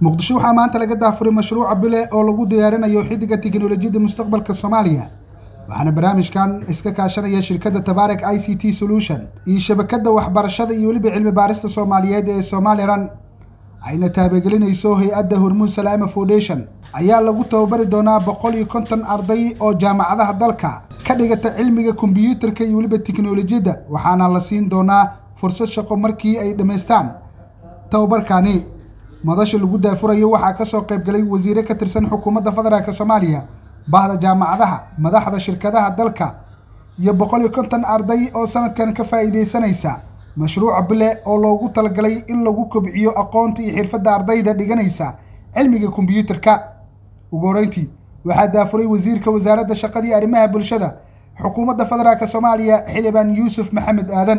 muqdisho waxaa maanta laga daafuray mashruuca bile oo lagu diyaarinayo xidiga tiknolojiyadda mustaqbalka soomaaliya waxaana barnaamijkan iska kaashanaya shirkadda tabaarek i c t solution iyo shabakadda waxbarashada iyo weliba cilmi baarista soomaaliyeed ee somalilan ayna taabagelinayso hay-adda hormuud salaama foundation ayaa lagu tababari doonaa boqol iyo konton arday oo jaamacadaha dalka ka dhigata cilmiga kombiyuutarka iyo weliba tiknolojiyadda waxaana la siin doonaa fursad shaqo markii ay dhammaystaan tababarkani madasha lagu daafurayo waxaa kasoo qaybgalay wasiire ka tirsan xukuumadda federaalk soomaaliya bahda jaamacadaha madaxda shirkadaha dalka iyo boqol iyo konton arday oo sanadkan ka faa'iideysanaysa mashruuca bile oo loogu talagalay in lagu kobciyo aqoonta iyo xirfadda ardayda dhiganaysa cilmiga kombiyuutarka ugu horeyntii waxaa daafuray wasiirka wasaaradda shaqada iyo arrimaha bulshada xukuumadda federaalk soomaaliya xildhibaan yuusuf maxamed aadan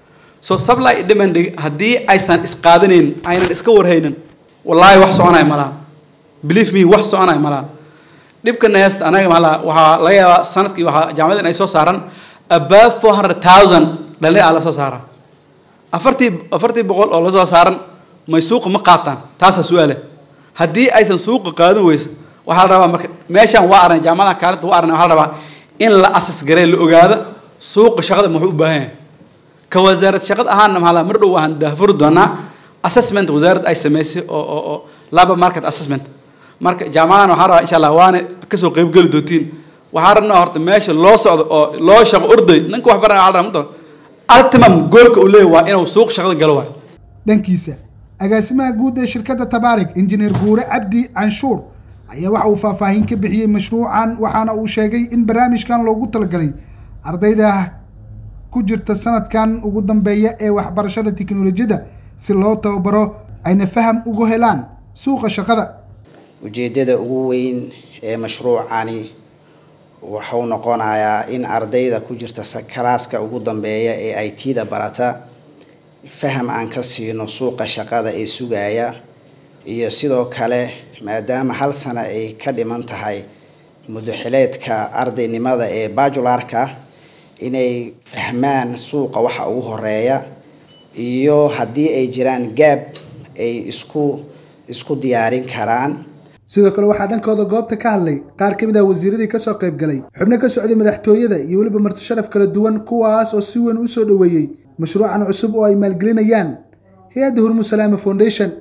so supply demand haddii aysan isqaadanayn aynan iska warhaynin wallaahi wax soconaya malaan believe me wax soconaya malaan dhibkana heesta anaga maala waxaa laga yaabaa sanadkii waxaa jaamacadan ay soo saaran above four hundred thousand dhalin aa la soo saaraa afartii afartii boqol oo la soo saaran may suuqa ma qaataan taasaa su-aale haddii aysan suuqa qaadan weysa waxaa la rabaa marka meeshaan waa arnay jaamacada kaalinta waa arnay waxaa la rabaa in la asas garee la ogaado suuqa shaqada muxuu u baahan yahay ka wasaarad shaqad ahaana maxaa la mar dhow waxaan daafuri doonaa assessment wasaaradda ay samaysay oo oo oo labor market assessment marka jaamacadan waxaa rabaa insha allah waana kasoo qeybgeli doontiin waxaa rabnaa horta meesha loo socdo oo loo shaqo orday ninka wax baranaya waxaa rabaa ultimum goolka uu leeyahay waa inuu suuq shaqada galo waay dhankiisa agaasimaha guud ee shirkadda tabaarik injineer guure cabdi canshuur ayaa waxa uu faahfaahin ka bixiyey mashruucan waxaana uu sheegay in barnaamijkan loogu talagalay ardayda ku jirta sanadkan ugu dambeeya ee waxbarashada tiknolojiyadda si loo tababaro ayna faham ugu helaan suuqa shaqada ujeeddada ugu weyn ee mashruucani wuxuu noqonayaa in ardayda ku jirta kalaaska ugu dambeeya ee i t da barata faham aan ka siino suuqa shaqada ee sugaya iyo sidoo kale maadaama hal sano ay ka dhiman tahay mudaxileedka ardaynimada ee bajularka inay fahmaan suuqa waxa ugu horeeya iyo haddii ay jiraan gaab ay isku isku diyaarin karaan sidoo kale waxaa dhankooda goobta ka hadlay qaar ka mid ah wasiiradii kasoo qayb galay xubno ka socday madaxtooyada iyo weliba marti sharaf kala duwan kuwaas oo si weyn usoo dhoweeyey mashruucan cusub oo ay maalgelinayaan hay-adda hormuud salaama foundation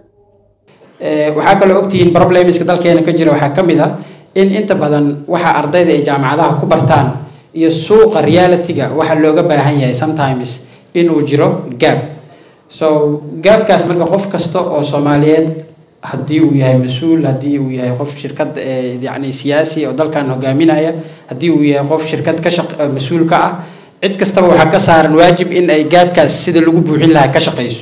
waxaa kaloo ogtihiin problemska dalkeena ka jira waxaa ka mid ah in inta badan waxa ardayda ay jaamacadaha ku bartaan iyo suuqa realityga waxaa looga baahan yahay sometimes inuu jiro gaab so gaabkaas marka qof kasta oo soomaaliyeed haddii uu yahay mas-uul haddii uu yahay qof shirkad yani siyaasi oo dalkan hogaaminaya haddii uu yahay qof shirkad ka shaq mas-uul ka ah cid kastaba waxaa ka saaran waajib in ay gaabkaas sida lagu buuxin lahaa ka shaqayso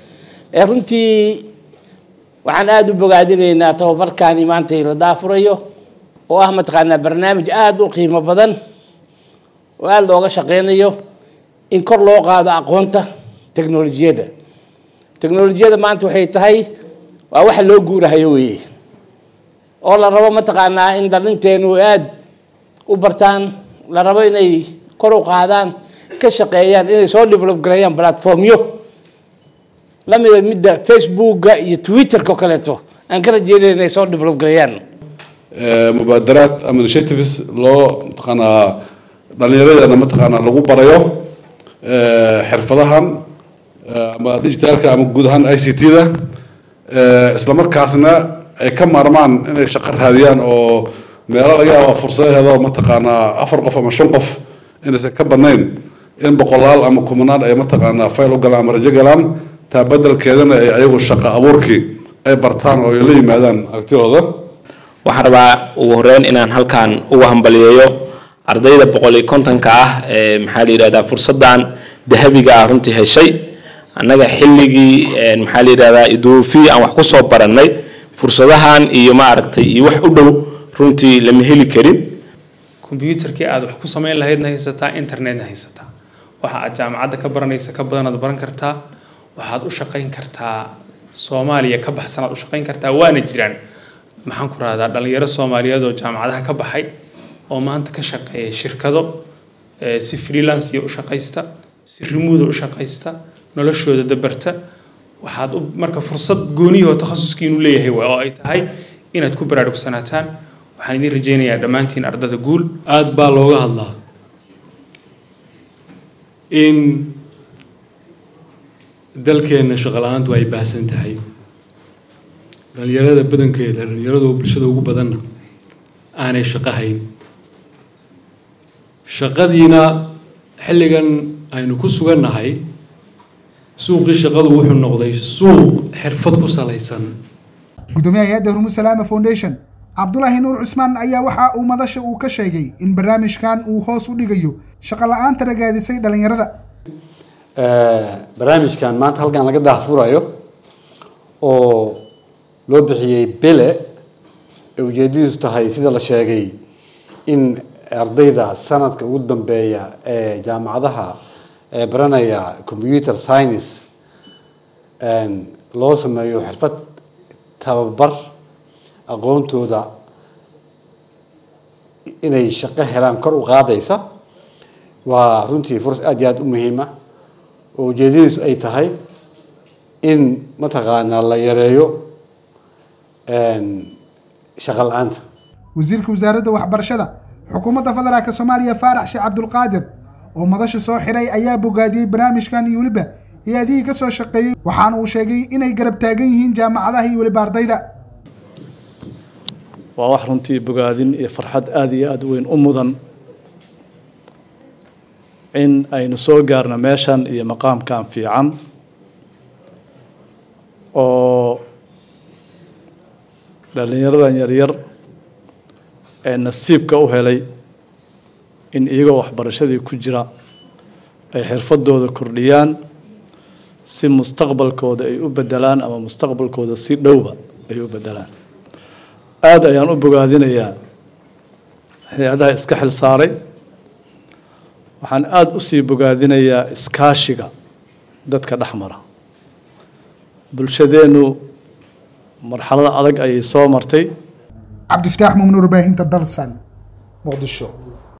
runtii waxaan aada u bogaadinaynaa tababarkaani maanta la daafurayo oo ah mataqaanaa barnaamij aada u qiimo badan oo aada looga shaqeynayo in kor loo qaado aqoonta teknolojiyadda teknolojiyadda maanta waxay tahay waa waxa loo guurahayo weeye oo la rabo mataqaanaa in dhalinteenu aada u bartaan la rabo inay kor u qaadaan ka shaqeeyaan inay soo develop gareeyaan platformyo lamida midda facebooka iyo twitterka oo kaleeto aan ka rajeynaya inay soo develop gareeyaan mubaadaraad ama initiatives loo mataqaanaa dhalinyaradana mataqaanaa lagu barayo xirfadahan ama digitaalka ama guud ahaan i c t da isla markaasna ay ka maarmaan inay shaqo raadiyaan oo meelo laga yaaba fursadaheeda mataqaanaa afar qof ama shan qof inaysan ka badnayn in boqolaal ama kumanaan ay mataqaanaa fayl u galaan ama rajo galaan taa bedelkeedana ay ayagu shaqo abuurkii ay bartaan oo ay la yimaadaan aragtidooda waxaan rabaa ugu horeyn inaan halkan uga hambaliyeeyo ardayda boqol iyo kontonka ah ee maxaa la yidhahdaa fursaddan dahabiga ah runtii heshay annaga xilligii maxaa la yidhahdaa iduufi aan wax ku soo barannay fursadahan iyo maaragtay iyo wax u dhow runtii lama heli karin kombyuutarkii aad wax ku samayn lahaydna haysataa internetna haysataa waxa aad jaamacadda ka baranaysa ka badanaad baran kartaa waxaad u shaqayn kartaa soomaaliya ka baxsanaad u shaqayn kartaa waana jiraan maxaan ku rahdaa dhalinyaro soomaaliyeed oo jaamacadaha ka baxay oo maanta ka shaqeeya shirkado si freelanceiya u shaqaysta si remuda u shaqaysta noloshooda dabarta waxaad u marka fursad goonihi oo takhasuskii inuu leeyahay waa oo ay tahay inaad ku baraarugsanataan waxaan idin rajaynayaa dhammaantiin ardada guul aada baa looga hadlaa in dalkeenna shaqo la-aantu ay baahsan tahay dhalinyarada badankeeda dhalinyarada oo bulshada ugu badanna aanay shaqo hayn shaqadiina xilligan aynu ku sugannahay suuqii shaqadu wuxuu noqday suuq xirfad ku salaysan gudoomiyaha hay-adda hormuud salaama foundation cabdulaahi nuur cusmaan ayaa waxa uu madasha uu ka sheegay in barnaamijkan uu hoos u dhigayo shaqo la-aanta ragaadisay dhalinyarada barnaamijkan maanta halkan laga daahfurayo oo loo bixiyey bele ee ujeedadiisu tahay sida la sheegay in ardayda sanadka ugu dambeeya ee jaamacadaha ee baranaya computer science loo sameeyo xirfad tababar aqoontooda inay shaqo helaan kor u qaadaysa waa runtii furas aada iyo aada u muhiima oo ujeedadiisu ay tahay in mataqaanaa la yareeyo shaqo la-aanta wasiirka wasaaradda waxbarashada xukuumadda federaalk soomaaliya faarax sheekh cabdulqaadir oo madasha soo xiray ayaa bogaadiyey barnaamijkan iyo weliba hay-adihii ka soo shaqeeyey waxaana uu sheegay inay garab taagan yihiin jaamacadaha iyo weliba ardayda waa wax runtii bogaadin iyo farxad aada iyo aada weyn u mudan in aynu soo gaarno meeshan iyo maqaamkan fiican oo dhallinyaradan yaryar ee nasiibka u helay in iyagoo waxbarashadii ku jira ay xirfadooda kordhiyaan si mustaqbalkooda ay u bedelaan ama mustaqbalkooda si dhowba ay u bedelaan aada ayaan u bogaadinayaa hay-adaha iska xil saaray waxaan aada usii bogaadinayaa iskaashiga dadka dhex mara bulshadeennu marxalada adag ayay soo martay cabdifataax mumnuur baahinta dalsan muqdisho